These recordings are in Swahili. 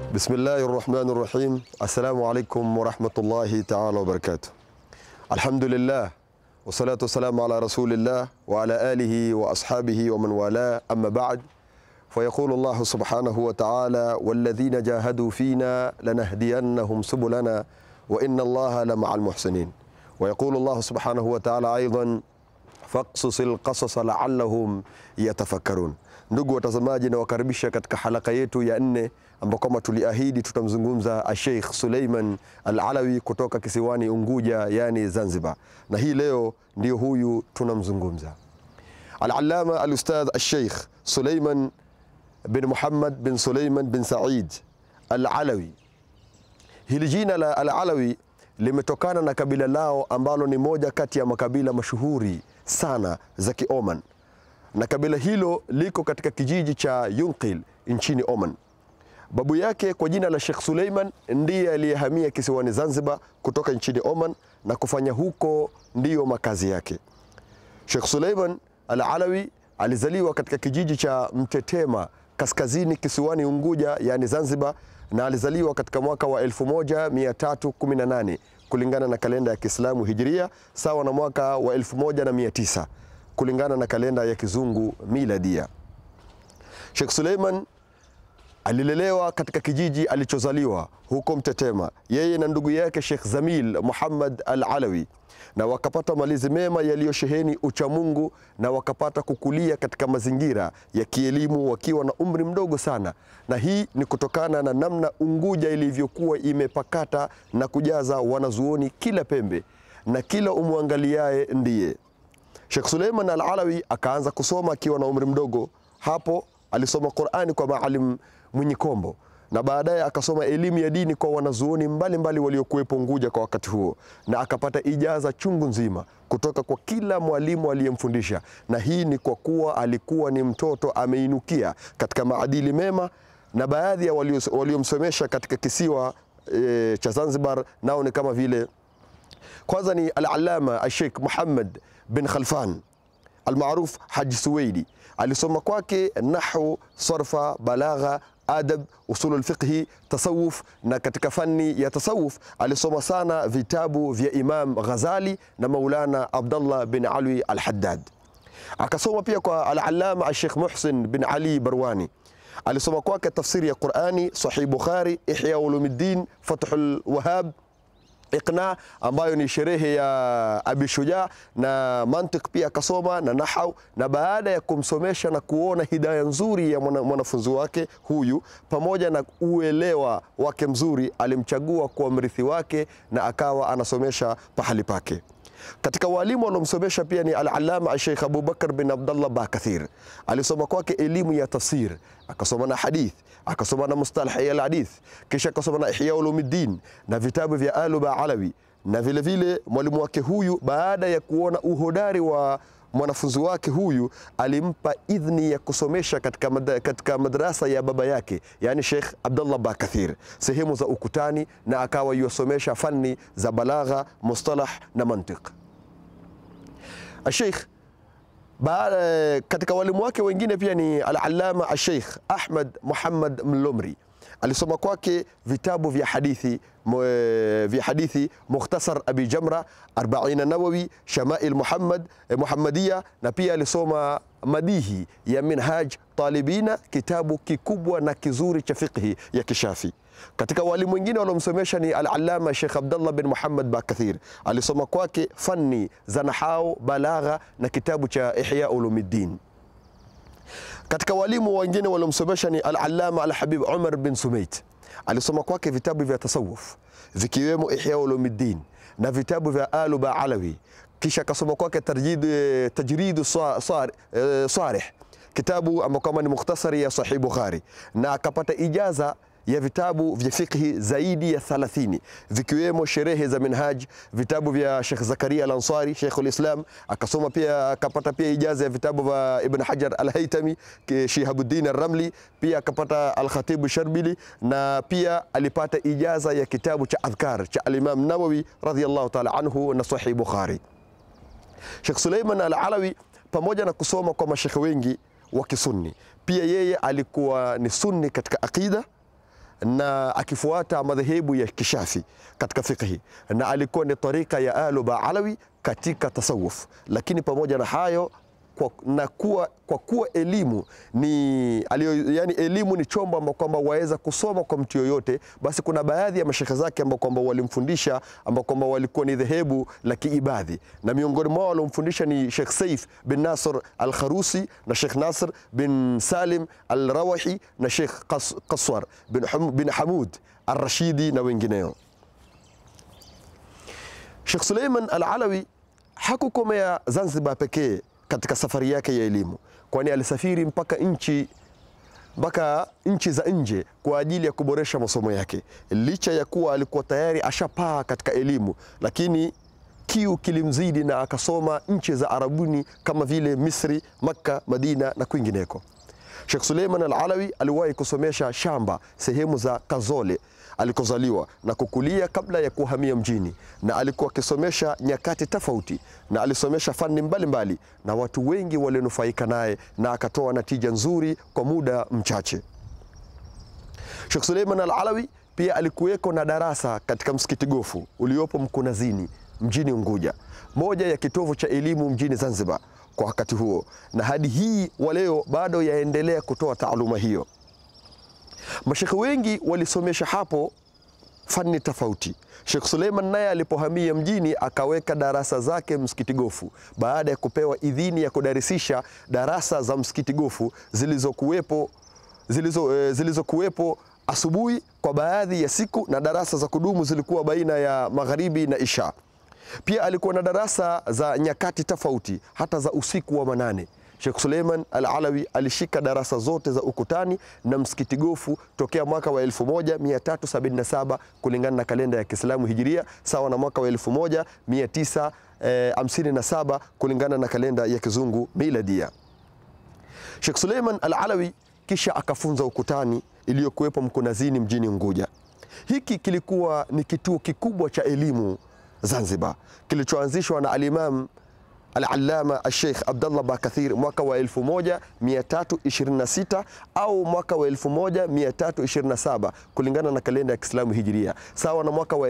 Bismillahi rahmani rahim. Assalamu alaikum warahmatullahi taala wabarakatuh. Alhamdulillah wassalatu wassalamu ala rasulillah wa ala alihi wa ashabihi wa man wala amma ba'd fayaqulu Allahu subhanahu wa ta'ala walladhina jahadu fina lanahdiyannahum subulana wa inna Allaha lama'al muhsinin wa yaqulu Allahu subhanahu wa ta'ala aidan faqsusil qasasa la'allahum yatafakkarun. Ndugu watazamaji, nawakaribisha katika halaka yetu ya nne ambao kama tuliahidi tutamzungumza Sheikh Suleiman Al-Alawi kutoka kisiwani Unguja, yani Zanzibar, na hii leo ndio huyu tunamzungumza Al-Allama Al-Ustadh Al-Sheikh Suleiman bin Muhammad bin Suleiman bin Said Al-Alawi. Hili jina la Al-Alawi limetokana na kabila lao ambalo ni moja kati ya makabila mashuhuri sana za Kioman, na kabila hilo liko katika kijiji cha Yunqil nchini Oman. Babu yake kwa jina la Sheikh Suleiman ndiye aliyehamia kisiwani Zanzibar kutoka nchini Oman na kufanya huko ndiyo makazi yake. Sheikh Suleiman Al-Alawi alizaliwa katika kijiji cha Mtetema kaskazini kisiwani Unguja, yani Zanzibar, na alizaliwa katika mwaka wa 1318 kulingana na kalenda ya Kiislamu Hijria, sawa na mwaka wa 1900 kulingana na kalenda ya Kizungu Miladia. Sheikh Suleiman alilelewa katika kijiji alichozaliwa huko Mtetema, yeye na ndugu yake Sheikh Zamil Muhammad Al-Alawi, na wakapata malezi mema yaliyosheheni uchamungu na wakapata kukulia katika mazingira ya kielimu wakiwa na umri mdogo sana, na hii ni kutokana na namna Unguja ilivyokuwa imepakata na kujaza wanazuoni kila pembe na kila umwangaliaye ndiye. Sheikh Suleiman Al-Alawi akaanza kusoma akiwa na umri mdogo. Hapo alisoma Qur'ani kwa Maalim Mwinyi Kombo na baadaye akasoma elimu ya dini kwa wanazuoni mbalimbali waliokuwepo Unguja kwa wakati huo, na akapata ijaza chungu nzima kutoka kwa kila mwalimu aliyemfundisha, na hii ni kwa kuwa alikuwa ni mtoto ameinukia katika maadili mema, na baadhi ya waliomsomesha katika kisiwa e, cha Zanzibar nao ni kama vile kwanza ni Al-Allama Sheikh Muhammad bin Khalfan almaruf Haji Suwaidi. Alisoma kwake nahwu, sarfa, balagha, adab, usulul fiqhi, tasawuf, na katika fani ya tasawuf alisoma sana vitabu vya Imam Ghazali na Maulana Abdullah bin Ali Al-Haddad. Akasoma pia kwa Al-Allama Sheikh Muhsin bin Ali Barwani. Alisoma kwake tafsiri ya Qur'ani, Sahih Bukhari, Ihya Ulumuddin, Fathul Wahhab Iqna ambayo ni sherehe ya Abi Shuja na mantiq pia akasoma na nahau. Na baada ya kumsomesha na kuona hidaya nzuri ya mwanafunzi wake huyu pamoja na uelewa wake mzuri, alimchagua kuwa mrithi wake na akawa anasomesha pahali pake. Katika walimu waliomsomesha pia ni Al-Allama Sheikh Abubakar bin Abdullah Bakathir. Alisoma kwake elimu ya tafsir, akasoma na hadith, akasoma na mustalah ya hadith, kisha akasoma na Ihya Ulumuddin na vitabu vya Aluba Alawi. Na vile vile mwalimu wake huyu baada ya kuona uhodari wa mwanafunzi wake huyu alimpa idhni ya kusomesha katika, mad katika madrasa ya baba yake yani Sheikh Abdullah Bakathir sehemu za ukutani, na akawa yuwasomesha fani za balagha, mustalah na mantiq. Sheikh baada katika walimu wake wengine pia ni Al-Allama Sheikh Ahmad Muhammad Mlomri alisoma kwake vitabu vya hadithi vya hadithi Mukhtasar Abi Jamra, Arbaina Nawawi, Shamail Muhammad Muhammadia, na pia alisoma madihi ya Minhaj Talibina, kitabu kikubwa na kizuri cha fiqhi ya Kishafi. Katika walimu wengine waliomsomesha ni Al-Allama Sheikh Abdullah bin Muhammad Bakathir, alisoma kwake fani za nahau, balagha na kitabu cha Ihya Ulumuddin. Katika walimu wengine waliomsomesha ni Al-Allama Al-Habib Umar bin Sumait, alisoma kwake vitabu vya tasawuf vikiwemo Ihya Ulumuddin na vitabu vya Aluba Alawi, kisha akasoma kwake Tajridu Sarih, kitabu ambao kama ni mukhtasari ya Sahih Bukhari, na akapata ijaza ya vitabu vya fiqhi zaidi ya 30 vikiwemo sherehe za Minhaj, vitabu vya Sheikh Zakaria Al-Ansari Sheikhul Islam. Akasoma pia akapata pia ijaza ya vitabu vya Ibn Hajar Al-Haytami, Shihabuddin Ar-Ramli, pia akapata Al-Khatib Sharbili, na pia alipata ijaza ya kitabu cha adhkar cha Al-Imam Nawawi radhiyallahu ta'ala anhu na Sahih Bukhari. Sheikh Suleiman Al-Alawi pamoja na kusoma kwa mashekhe wengi wa Kisunni, pia yeye alikuwa ni sunni katika aqida na akifuata madhehebu ya kishafi katika fiqhi na alikuwa ni tarika ya Alu Baalawi katika tasawuf, lakini pamoja na hayo kwa, na kuwa, kwa kuwa elimu ni alio, yani elimu ni chombo ambao kwamba waweza kusoma kwa mtu yoyote, basi kuna baadhi ya mashekhe zake ambao kwamba walimfundisha ambao kwamba walikuwa ni dhehebu la kiibadhi, na miongoni mwao waliomfundisha ni Sheikh Saif bin Nasr al-Kharusi na Sheikh Nasr bin Salim al-Rawahi na Sheikh Qas, Qaswar bin, Hum, bin Hamud al-Rashidi na wengineo. Sheikh Suleiman al-Alawi hakukomea Zanzibar pekee katika safari yake ya elimu, kwani alisafiri mpaka nchi mpaka nchi za nje kwa ajili ya kuboresha masomo yake. Licha ya kuwa alikuwa tayari ashapaa katika elimu, lakini kiu kilimzidi na akasoma nchi za Arabuni kama vile Misri, Makka, Madina na kwingineko. Sheikh Suleiman Al-Alawi aliwahi kusomesha shamba sehemu za Kazole alikozaliwa na kukulia kabla ya kuhamia mjini, na alikuwa akisomesha nyakati tofauti, na alisomesha fani mbalimbali, na watu wengi walinufaika naye, na akatoa natija nzuri kwa muda mchache. Sheikh Suleiman Al-Alawi pia alikuweko na darasa katika msikiti Gofu uliopo Mkunazini mjini Unguja, moja ya kitovu cha elimu mjini Zanzibar kwa wakati huo, na hadi hii wa leo bado yaendelea kutoa taaluma hiyo. Mashekhe wengi walisomesha hapo fani tofauti. Sheikh Suleiman naye alipohamia mjini akaweka darasa zake msikiti Gofu baada ya kupewa idhini ya kudarisisha darasa za msikiti Gofu zilizokuwepo zilizo, eh, zilizokuwepo asubuhi kwa baadhi ya siku na darasa za kudumu zilikuwa baina ya magharibi na isha. Pia alikuwa na darasa za nyakati tofauti hata za usiku wa manane. Sheikh Suleiman Al-Alawi alishika darasa zote za ukutani na msikiti Gofu tokea mwaka wa 1377 kulingana na kalenda ya Kiislamu Hijiria, sawa na mwaka wa 1957 kulingana na kalenda ya Kizungu Miladia. Sheikh Suleiman Al-Alawi kisha akafunza ukutani iliyokuwepo Mkunazini mjini Unguja. Hiki kilikuwa ni kituo kikubwa cha elimu Zanzibar kilichoanzishwa na Alimam Al-Allama Al-Sheikh Abdallah Bakathir mwaka wa 1326 au mwaka wa 1327 kulingana na kalenda ya Kiislamu Hijiria, sawa na mwaka wa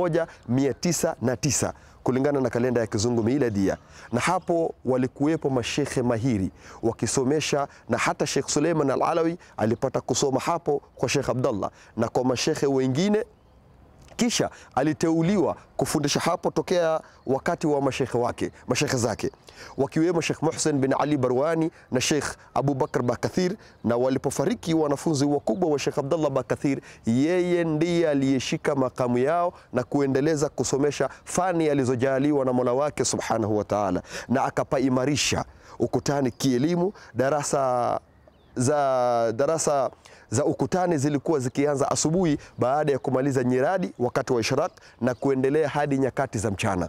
1909 kulingana na kalenda ya Kizungu Miladia. Na hapo walikuwepo mashekhe mahiri wakisomesha, na hata Sheikh Suleiman Al-Alawi alipata kusoma hapo kwa Sheikh Abdallah na kwa mashekhe wengine kisha aliteuliwa kufundisha hapo tokea wakati wa mashekhe wake mashekhe zake wakiwemo Sheikh Muhsin bin Ali Barwani na Sheikh Abu Bakr Bakathir. Na walipofariki wanafunzi wakubwa wa Sheikh Abdallah Bakathir, yeye ndiye aliyeshika makamu yao na kuendeleza kusomesha fani alizojaliwa na Mola wake subhanahu wa taala, na akapaimarisha ukutani kielimu. Darasa za darasa za ukutani zilikuwa zikianza asubuhi baada ya kumaliza nyiradi wakati wa ishraq na kuendelea hadi nyakati za mchana.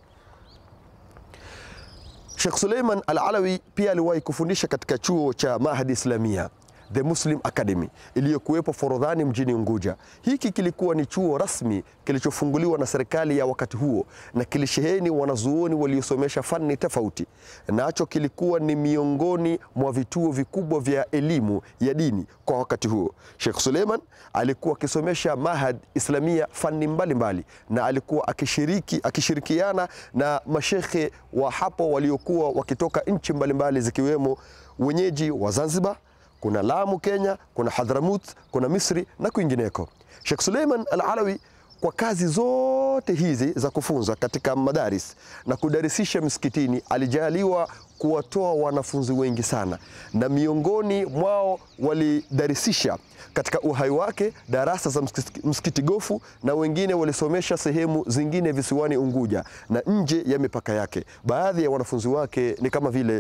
Sheikh Suleiman Al-Alawi pia aliwahi kufundisha katika chuo cha Mahadi Islamia The Muslim Academy iliyokuwepo Forodhani mjini Unguja. Hiki kilikuwa ni chuo rasmi kilichofunguliwa na serikali ya wakati huo na kilisheheni wanazuoni waliosomesha fani tofauti. Nacho kilikuwa ni miongoni mwa vituo vikubwa vya elimu ya dini kwa wakati huo. Sheikh Suleiman alikuwa akisomesha Mahad Islamia fani mbalimbali mbali, na alikuwa akishiriki, akishirikiana na mashekhe wa hapo waliokuwa wakitoka nchi mbalimbali zikiwemo wenyeji wa Zanzibar kuna Lamu Kenya, kuna Hadhramut, kuna Misri na kwingineko. Sheikh Suleiman Al-Alawi kwa kazi zote hizi za kufunza katika madaris na kudarisisha misikitini alijaliwa kuwatoa wanafunzi wengi sana, na miongoni mwao walidarisisha katika uhai wake darasa za msikiti Gofu, na wengine walisomesha sehemu zingine visiwani Unguja na nje ya mipaka yake. Baadhi ya wanafunzi wake ni kama vile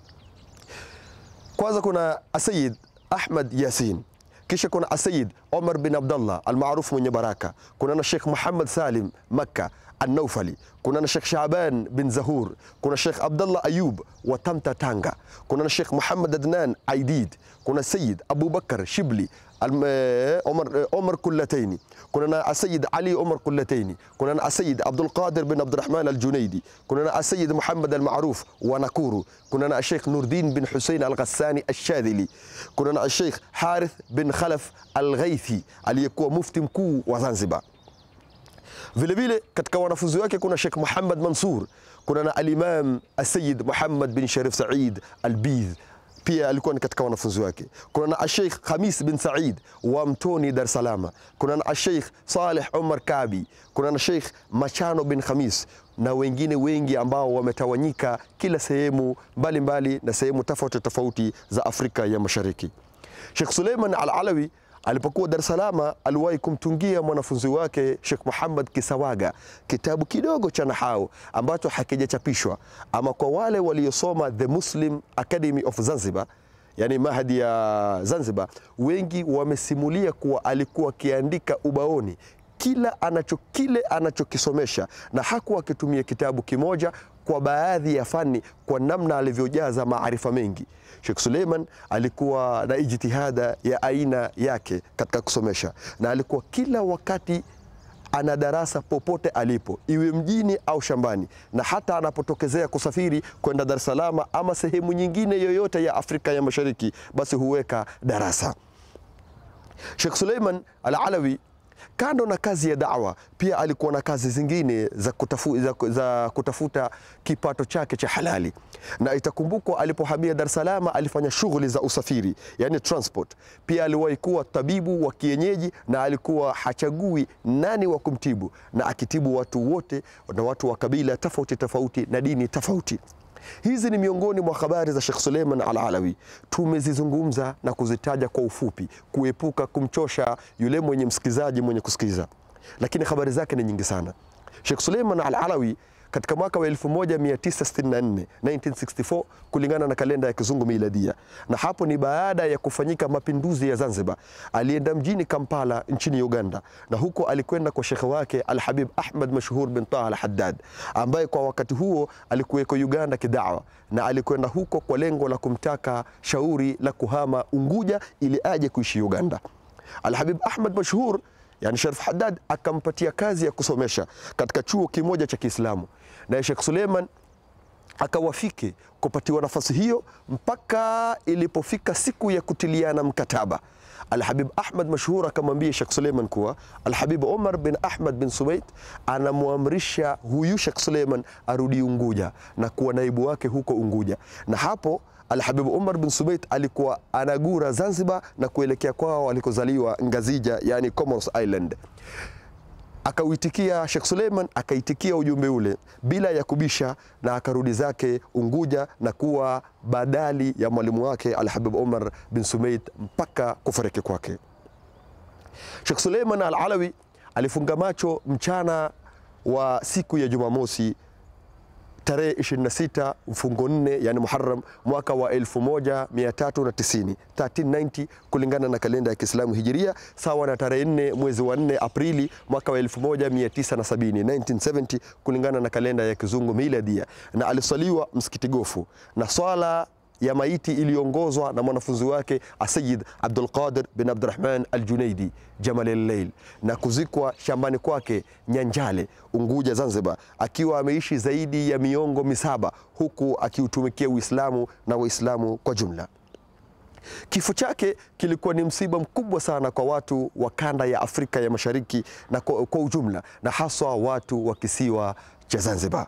kwanza kuna Asayid Ahmad Yasin, kisha kuna Asayid Omar bin Abdallah almaarufu mwenye baraka. Kuna na Sheikh Muhammad Salim Makka, An-Naufali, kuna na Sheikh Shaban bin Zahur, kuna Sheikh Abdullah Ayub wa Tamta Tanga, kuna na Sheikh Muhammad Adnan Aidid, kuna Sayyid Abu Bakar Shibli Al- eh, Omar, eh, Omar Kullataini, kuna na Asayid Ali Omar Kullataini, kuna na Asayid Abdul Qadir bin Abdurrahman Al-Junaidi, kuna na Asayid Muhammad Al-Maruf wa Nakuru, kuna na Sheikh Nurdin bin Hussein Al-Ghassani Al-Shadhili, kuna na Sheikh Harith bin Khalaf Al-Ghaithi aliyekuwa mufti mkuu wa Zanzibar. Vile vile katika wanafunzi wake kuna Sheikh Muhammad Mansur, kuna na Alimam Asayid Muhammad bin Sharif Said Albidh pia alikuwa ni katika wanafunzi wake. Kuna na Sheikh Khamis bin Said wa Mtoni Dar es Salaam, kuna na Sheikh Saleh Omar Kabi, kuna na Sheikh Machano bin Khamis na wengine wengi ambao wametawanyika kila sehemu mbalimbali na sehemu tofauti tofauti za Afrika ya Mashariki. Sheikh Suleiman Al-Alawi alipokuwa Dar es Salaam aliwahi kumtungia mwanafunzi wake Sheikh Muhammad Kisawaga kitabu kidogo cha nahau ambacho hakijachapishwa, ama kwa wale waliosoma The Muslim Academy of Zanzibar, yani mahadi ya Zanzibar, wengi wamesimulia kuwa alikuwa akiandika ubaoni kila anacho kile anachokisomesha na hakuwa akitumia kitabu kimoja kwa baadhi ya fani kwa namna alivyojaza maarifa mengi. Sheikh Suleiman alikuwa na ijtihada ya aina yake katika kusomesha, na alikuwa kila wakati ana darasa popote alipo, iwe mjini au shambani, na hata anapotokezea kusafiri kwenda Dar es Salaam ama sehemu nyingine yoyote ya Afrika ya Mashariki, basi huweka darasa. Sheikh Suleiman Al-Alawi kando na kazi ya dawa pia alikuwa na kazi zingine za, kutafu, za, za kutafuta kipato chake cha halali, na itakumbukwa alipohamia Dar es Salaam alifanya shughuli za usafiri, yani transport. Pia aliwahi kuwa tabibu wa kienyeji na alikuwa hachagui nani wa kumtibu, na akitibu watu wote na watu wa kabila tofauti tofauti na dini tofauti. Hizi ni miongoni mwa habari za Sheikh Suleiman Al-Alawi. Tumezizungumza na kuzitaja kwa ufupi, kuepuka kumchosha yule mwenye msikizaji mwenye kusikiza, lakini habari zake ni nyingi sana. Sheikh Suleiman Al-Alawi katika mwaka wa 1964 1964 kulingana na kalenda ya kizungu miladia, na hapo ni baada ya kufanyika mapinduzi ya Zanzibar. Alienda mjini Kampala nchini Uganda, na huko alikwenda kwa shekhe wake Al-Habib Ahmad Mashhur bin Taha Al-Haddad ambaye kwa wakati huo alikuweko Uganda kidawa, na alikwenda huko kwa lengo la kumtaka shauri la kuhama Unguja ili aje kuishi Uganda. Al-Habib Ahmad Mashhur yani Sharif Haddad akampatia kazi ya kusomesha katika chuo kimoja cha Kiislamu, naye Sheikh Suleiman akawafiki kupatiwa nafasi hiyo mpaka ilipofika siku ya kutiliana mkataba. Alhabib Ahmad Mashhur akamwambia Sheikh Suleiman kuwa Alhabib Omar bin Ahmad bin Sumait anamwamrisha huyu Sheikh Suleiman arudi Unguja na kuwa naibu wake huko Unguja, na hapo Alhabib Umar bin Subait alikuwa anagura Zanzibar na kuelekea kwao alikozaliwa Ngazija, yani Comoros Island. Akauitikia Sheikh Suleiman, akaitikia ujumbe ule bila ya kubisha, na akarudi zake Unguja na kuwa badali ya mwalimu wake Alhabib Umar bin Sumait mpaka kufariki kwake. Sheikh Suleiman Al-Alawi alifunga macho mchana wa siku ya Jumamosi tarehe 26 mfungo 4 yani Muharram mwaka wa 1390 1390 kulingana na kalenda ya Kiislamu Hijiria, sawa na tarehe 4 mwezi wa 4 Aprili mwaka wa 1970 1970 kulingana na kalenda ya Kizungu Miladia, na alisaliwa msikiti Gofu na swala ya maiti iliyoongozwa na mwanafunzi wake Asayid Abdul Qadir bin Abdurrahman Al-Junaidi Jamal al-Lail na kuzikwa shambani kwake Nyanjale, Unguja, Zanzibar, akiwa ameishi zaidi ya miongo misaba huku akiutumikia Uislamu na Waislamu kwa jumla. Kifo chake kilikuwa ni msiba mkubwa sana kwa watu wa kanda ya Afrika ya Mashariki na kwa, kwa ujumla na haswa watu wa kisiwa cha Zanzibar.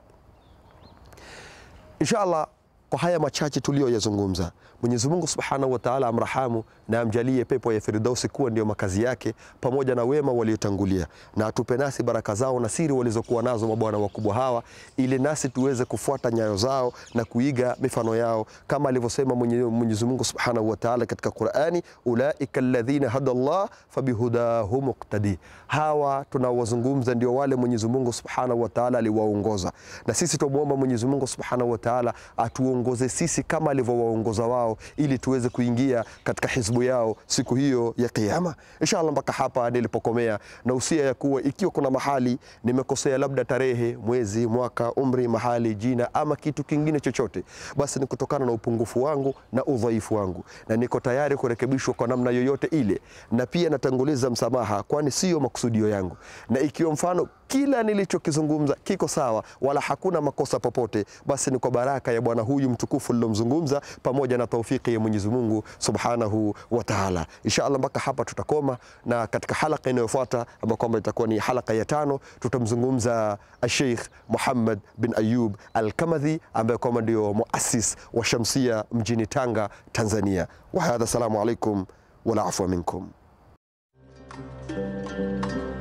Inshallah kwa haya machache tuliyoyazungumza, Mwenyezi Mungu Subhanahu wa Ta'ala amrahamu na amjalie pepo ya Firdausi kuwa ndio makazi yake pamoja na wema waliotangulia, na atupe nasi baraka zao na siri walizokuwa nazo mabwana wakubwa hawa, ili nasi tuweze kufuata nyayo zao na kuiga mifano yao, kama alivyosema Mwenyezi Mungu Subhanahu wa Ta'ala katika Qur'ani, ulaika alladhina hada Allah fabihudahum muqtadi. Hawa tunaowazungumza ndio wale Mwenyezi Mungu Subhanahu wa Ta'ala aliwaongoza, na sisi tumuomba Mwenyezi Mungu Subhanahu wa Ta'ala atuongoze atuongoze sisi kama alivyowaongoza wao, ili tuweze kuingia katika hizbu yao siku hiyo ya Kiyama. Inshallah, mpaka hapa nilipokomea, na usia ya kuwa ikiwa kuna mahali nimekosea, labda tarehe, mwezi, mwaka, umri, mahali, jina ama kitu kingine chochote, basi ni kutokana na upungufu wangu na udhaifu wangu, na niko tayari kurekebishwa kwa namna yoyote ile, na pia natanguliza msamaha, kwani siyo makusudio yangu, na ikiwa mfano kila nilichokizungumza kiko sawa wala hakuna makosa popote, basi ni kwa baraka ya bwana huyu mtukufu nilomzungumza, pamoja na taufiki ya Mwenyezi Mungu Subhanahu wa Ta'ala. Inshallah, mpaka hapa tutakoma, na katika halaka inayofuata ambayo kwamba itakuwa ni halaka ya tano, tutamzungumza Sheikh Muhammad bin Ayub Al-Kamadhi ambaye kwamba ndio muassis wa Shamsia mjini Tanga, Tanzania. Wa hadha, assalamu alaikum wala afwa minkum.